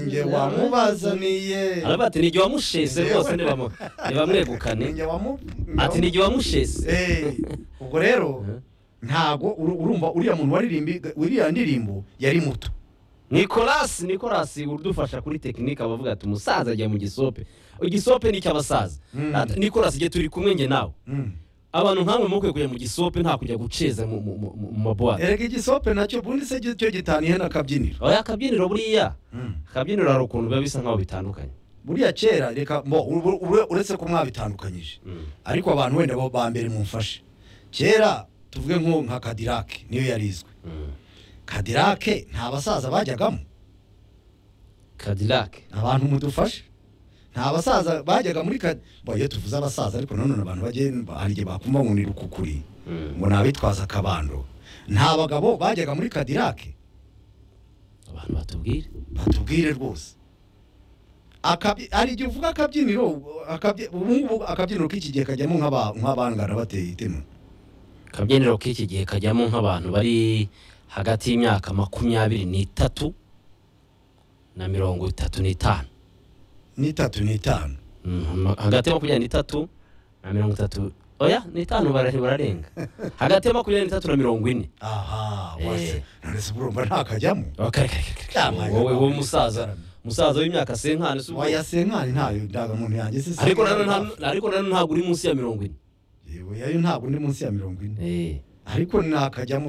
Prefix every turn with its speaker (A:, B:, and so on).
A: njye wamubazaniye
B: araba ati n'igihe wamushese rwose ntibamu- ntibamwegukane
A: Ninjye wamu-
B: ati n'igihe wamushese
A: Eh, ubwo rero ntago uru- urumva uriya muntu waririmbi uriya ndirimbo yari muto
B: nikolasi nikolasi udufasha kuri tekinike abavuga ati umusaza ajya mu gisope igisope ni icy'abasaza
A: Mm.
B: Ati, nikolasi igihe turi kumwe njye nawe
A: Mm.
B: abantu nkamwe mukwiye kujya mu gisope nta kujya guceza mu mu- mu- mu mabuwate
A: erega igisope nacyo ubundi se cyo gitaniye n'akabyiniro
B: oya akabyiniro buriya
A: Mm.
B: akabyiniro hari ukuntu biba bisa nkaho bitandukanye
A: buriya kera reka mbo uru- uru- uretse ko mwabitandukanyije ariko abantu wenda bo ba mbere mumfashe kera tuvuge nko nka kadirake niyo yari izwi kadirake nta basaza bajyagamo
B: kadirake
A: abantu mudufashe nta basaza bajyaga muri kadi mbo iyo tuvuze abasaza ariko nanone abantu bagenda hari igihe bakumva ngo ni rukukuri ngo ni abitwaza akabando nta bagabo bajyaga muri kadirake
B: abantu batubwire
A: batubwire rwose Akabyi- hari igihe uvuga akabyiniro akabyi- ubu ngubu akabyiniro k'iki gihe kajyamo nk'aba- nk'abangana bateye itema
B: akabyiniro k'iki gihe kajyamo nk'abantu bari hagati y'imyaka makumyabiri n'itatu na mirongo itatu n'itanu
A: n'itatu n'itanu
B: Mm, hagati ya makumyabiri n'itatu na mirongo itatu oya n'itanu bara- bararenga hagati ya makumyabiri n'itatu na mirongo ine
A: aha wase
B: Eh.
A: none se burumva ntakajyamo
B: Oh, kare, kare, kare, kare.
A: Yamaye.
B: wowe wowe musaza musaza w'imyaka senkani si ubwo?
A: waya senkani ntayo ndangamuntu yanjye se
B: ariko nanone nta- ariko nanone ntabwo uri munsi ya mirongo ine
A: yewe yayo ntabwo ndi munsi ya mirongo ine
B: Eh.
A: ariko ntakajyamo